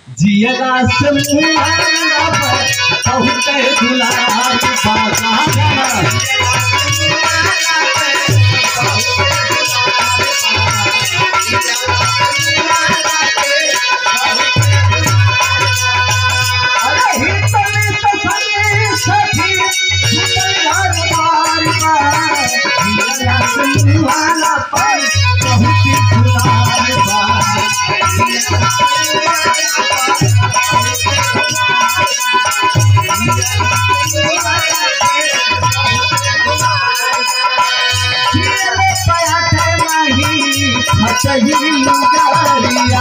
जियला से मुहाना पर बहुत दुलार बाबा अरे हितले तो सने सखी झूठल घर बार बार जियला से मुहाना पर बहुत दुलार बाबा जियले पयाठे नहीं फटही लुगारिया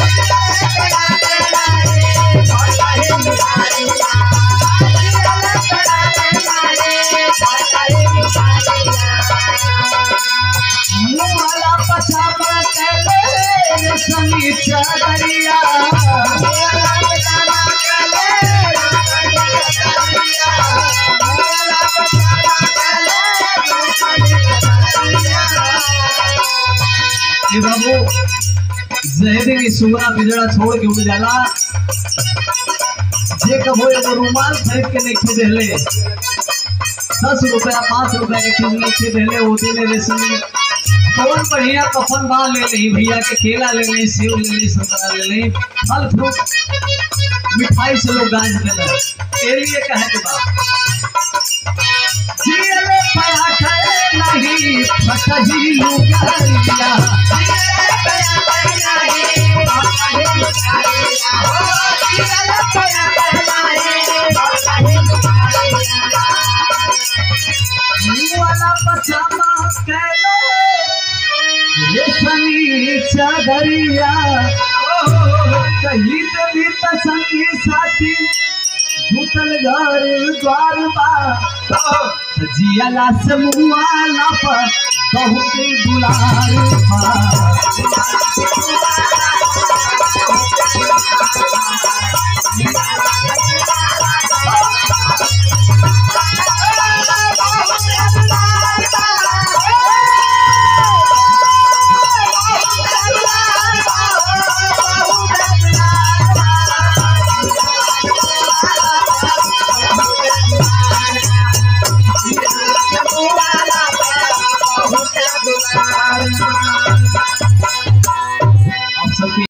मुहला पछामा केले सनी चादरिया ए बाबू जहरे की सुगरा बिजड़ा छोड़ के उड़ जाला जे कबो एगो रुमाल खरीद के नहीं खरीद ले दस रुपया पाँच रुपया के चीज नहीं खरीद ले वो दिन रेशमी कौन बढ़िया कफन बाल ले ली भैया के केला ले ली सेव ले ली संतरा ले ली फल फ्रूट मिठाई से लोग गाज देना ए लिए कहे के बात जियले पराठे नहीं फटही लुगारिया वाला पछामा केले रेशमी चादरिया कहीं देवी संगी साथी झूठल घर द्वार बा जियाला से मुआला पर बहुत दुलार बा